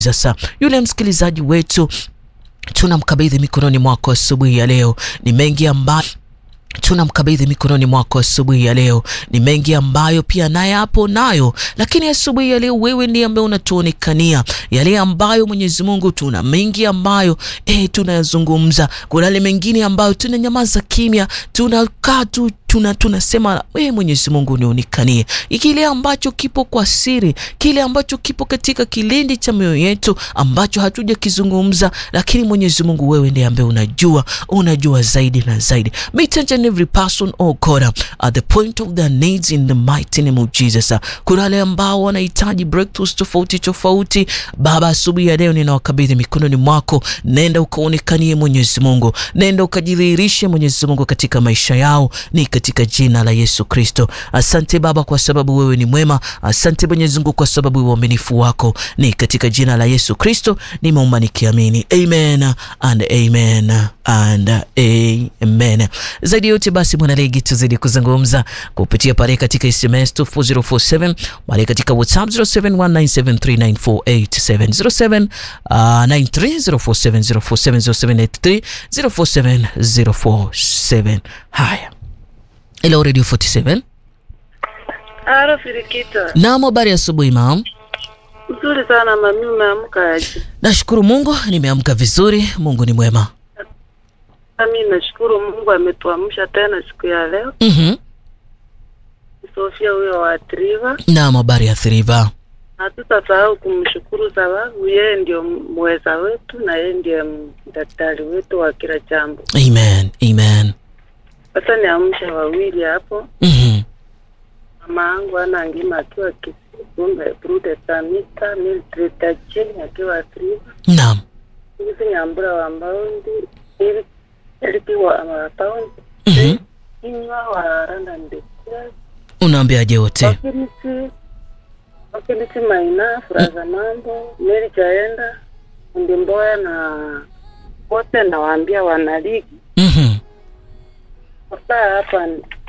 Sasa yule msikilizaji wetu tunamkabidhi mikononi mwako asubuhi ya leo. Ni mengi ambayo tunamkabidhi mikononi mwako asubuhi ya leo. Ni mengi ambayo pia naye hapo nayo, lakini asubuhi ya leo wewe ndiye ambaye unatuonekania yale ambayo Mwenyezi Mungu, tuna mengi ambayo eh, tunayazungumza. Kuna yale mengine ambayo tunanyamaza kimya, tunakaa tu tuna tunasema we Mwenyezi Mungu nionekanie kile ambacho kipo kwa siri, kile ambacho kipo katika kilindi cha mioyo yetu ambacho hatujakizungumza, lakini Mwenyezi Mungu wewe ndiye ambaye unajua, unajua zaidi na zaidi. Meet each and every person oh God at the point of their needs in the mighty name of Jesus. Kuna wale ambao wanahitaji breakthroughs tofauti tofauti, Baba, asubuhi ya leo ninawakabidhi mikononi mwako. Nenda ukaonekanie Mwenyezi Mungu, nenda ukajidhihirishe Mwenyezi Mungu katika maisha yao ni katika jina la Yesu Kristo. Asante Baba kwa sababu wewe ni mwema. Asante Mwenyezi Mungu kwa sababu ya uaminifu wako. Ni katika jina la Yesu Kristo nimeomba nikiamini, amen and amen and amen. Zaidi yote basi, mwanaligi, tuzidi kuzungumza kupitia pale katika SMS 24047 pale katika WhatsApp 0719739487 0793047047 0783047047. Haya. Hello Radio 47. Halo Firikita. Naam, habari asubuhi mam. Nzuri sana mami, umeamka aje? Nashukuru Mungu nimeamka vizuri. Mungu ni mwema. Mimi nashukuru Mungu ametuamsha tena siku ya leo. Mhm. Sofia huyo wa Triva. Naam, habari ya Thriva. Hatutasahau kumshukuru sababu yeye ndio mweza wetu na yeye ndiye daktari wetu wa kila jambo. Amen. Amen. Sasa niamsha wawili hapo. Mhm. Mama yangu ana ngima akiwa Kisumbe, Brude Samita, Mildred Tachini akiwa Triva. Naam. Hizi nyambura wa Mbaundi, ili ilipigwa wa Paundi. Mhm. Kinywa wa Randa Ndekira. Unaambiaje wote? Wakilisi Wakilisi Maina, Furaza Mambo, Meri Jaenda, Fundi Mboya na wote nawaambia wanaligi Mhm. wakaa hapa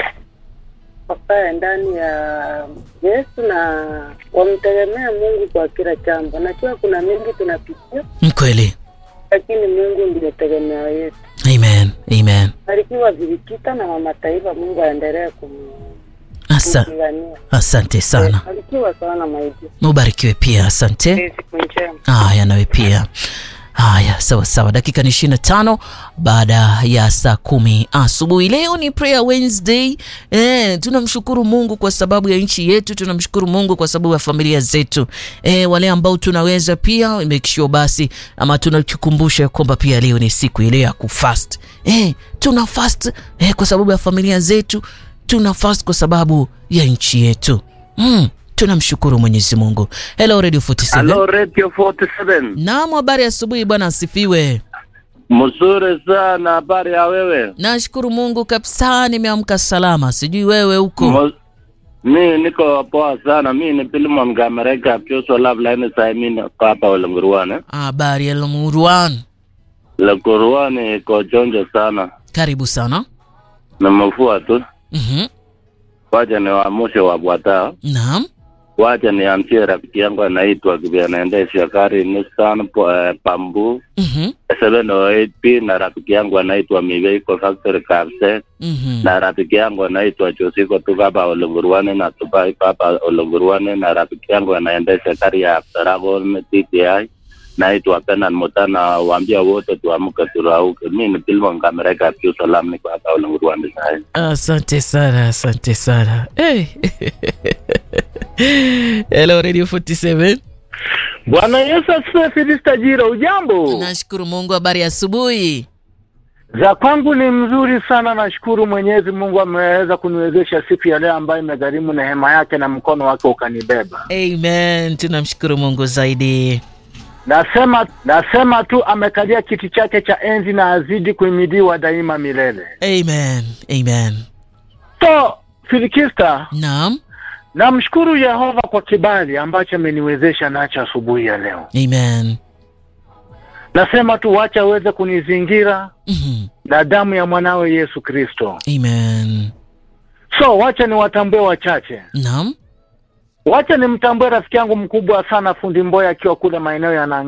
wakaa ndani ya Yesu na wamtegemea Mungu kwa kila jambo. Najua kuna mengi tunapitia, Mkweli. lakini Mungu ndiyo tegemeo yetu. Amen. Amen. Barikiwa Vilikita na mama taifa, Mungu aendelee Asa, kumpigania. asante sana. Barikiwa sana maiji. Ubarikiwe pia. Asante. Siku njema. Haya, nawe pia. Haya, sawa sawa. Dakika ni ishirini na tano baada ya saa kumi asubuhi. Leo ni prayer Wednesday. Eh, tunamshukuru Mungu kwa sababu ya nchi yetu, tunamshukuru Mungu kwa sababu ya familia zetu. Eh, wale ambao tunaweza pia make sure basi ama tunatukumbusha kwamba pia leo ni siku ile ya kufast. Eh, tuna fast eh, kwa sababu ya familia zetu, tuna fast kwa sababu ya nchi yetu. Mm, tunamshukuru Mwenyezi Mungu. Hello Radio 47. Hello Radio 47. Naam, habari asubuhi bwana, asifiwe. Mzuri sana, habari ya wewe? Nashukuru Mungu kabisa, nimeamka salama. Sijui wewe huko. Mo- Mi niko poa sana, mi ni Pilimon Gamereka Pyoso Love Line sai mi niko hapa Olengurwane. Habari ya Lomurwan, Lengurwane iko jonjo sana, karibu sana. nimefua tu. Mhm. Wacha niwaamshe wabwata, Naam. wacha niamshie rafiki yangu anaitwa Kibia anaendesha gari Nissan po- eh, Pambu Mhm. 708P na rafiki yangu anaitwa Miveiko Factory Kapse Mhm. na rafiki yangu anaitwa Josiko tuko hapa Olengurwane na tuko hapa Olengurwane na rafiki yangu anaendesha gari ya Dragon TTI naitwa Penan Mutana, waambia wote tuamke turauke. Mi ni Pilmo Ngamereka Piu Salam, niko hapa Olengurwane sai. Asante sana, asante sana. Hey. Hello Radio 47. Bwana Yesu asifiwe. Filista Jiro, ujambo? Nashukuru Mungu, habari ya asubuhi. Za kwangu ni mzuri sana, nashukuru Mwenyezi Mungu ameweza kuniwezesha siku ya leo ambayo imegharimu neema yake na mkono wake ukanibeba. Amen. Tunamshukuru Mungu zaidi. Nasema nasema tu amekalia kiti chake cha enzi na azidi kuhimidiwa daima milele. Amen. Amen. So Filikista, Naam. namshukuru Yehova kwa kibali ambacho ameniwezesha nacho asubuhi ya leo. Amen. Nasema tu wacha aweze kunizingira Mhm. na damu ya mwanawe Yesu Kristo. Amen. So wacha niwatambue wachache. Naam. Wacha nimtambue rafiki yangu mkubwa sana fundi Mboya akiwa kule maeneo ya Nanga.